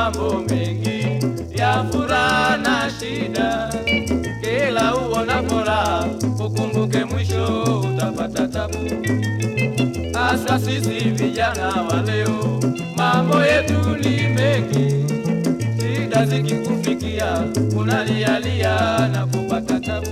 mambo mengi ya furaha na shida. Kila uona furaha, ukumbuke mwisho utapata tabu. Hasa sisi vijana wa leo, mambo yetu ni mengi. Shida zikikufikia, unalialia na kupata tabu.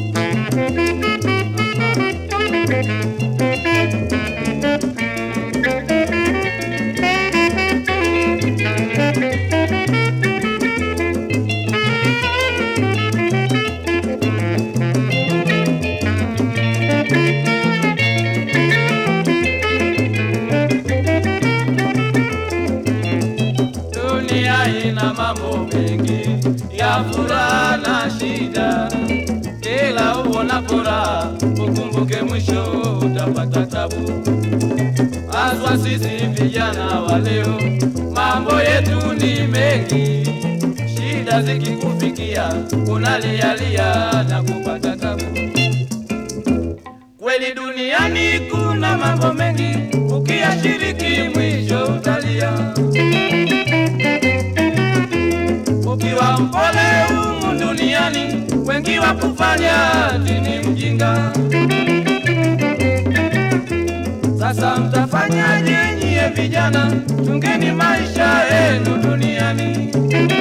Dunia ina mambo mengi ya furaha na shida. Kila uona furaha, ukumbuke mwisho utapata tabu. Haswa sisi vijana wa leo, mambo yetu ni mengi. Shida zikikufikia, unalialia na kupata tabu. Kweli duniani kuna mambo mengi, ukiyashiriki mwisho utalia. Ukiwa mpole humu duniani, wengi wakufanya dini mjinga. Sasa mtafanyaje nyie vijana? Chungeni maisha yenu duniani.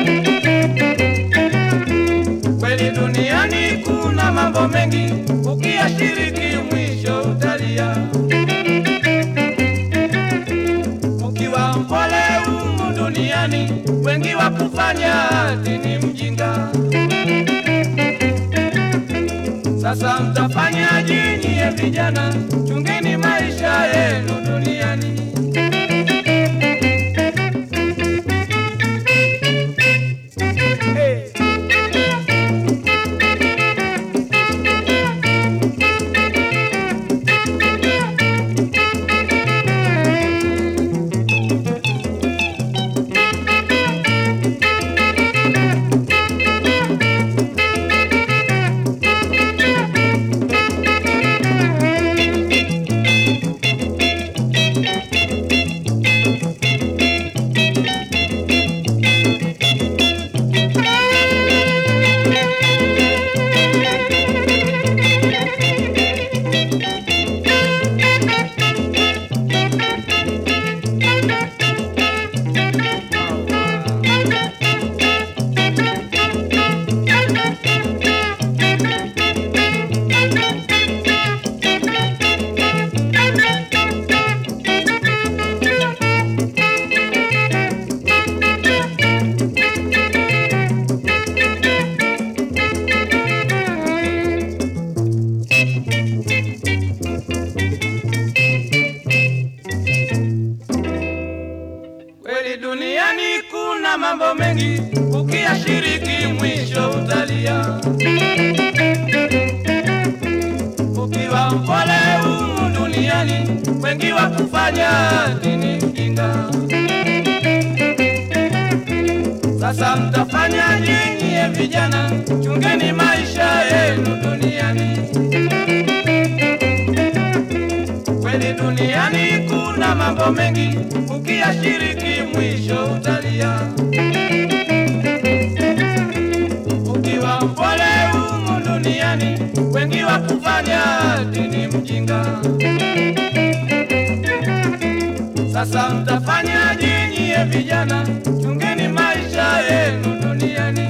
Kweli duniani kuna mambo mengi, ukiyashiriki mwisho utalia. Ukiwa mpole humu duniani, wengi wakufanya dini mjinga. Sasa mtafanyaje nyie vijana? Chungeni maisha yenu duniani. Hey. Kweli duniani kuna mambo mengi, ukiyashiriki mwisho utalia. Ukiwa mpole humu duniani, wengi wakufanya dini mjinga. Sasa mtafanyaje nyie vijana? Chungeni maisha yenu duniani. Kweli duniani kuna mambo mengi, ukiyashiriki mwisho utalia. Ukiwa mpole humu duniani, wengi wakufanya dini mjinga. Sasa mtafanyaje nyie vijana? Chungeni maisha yenu duniani.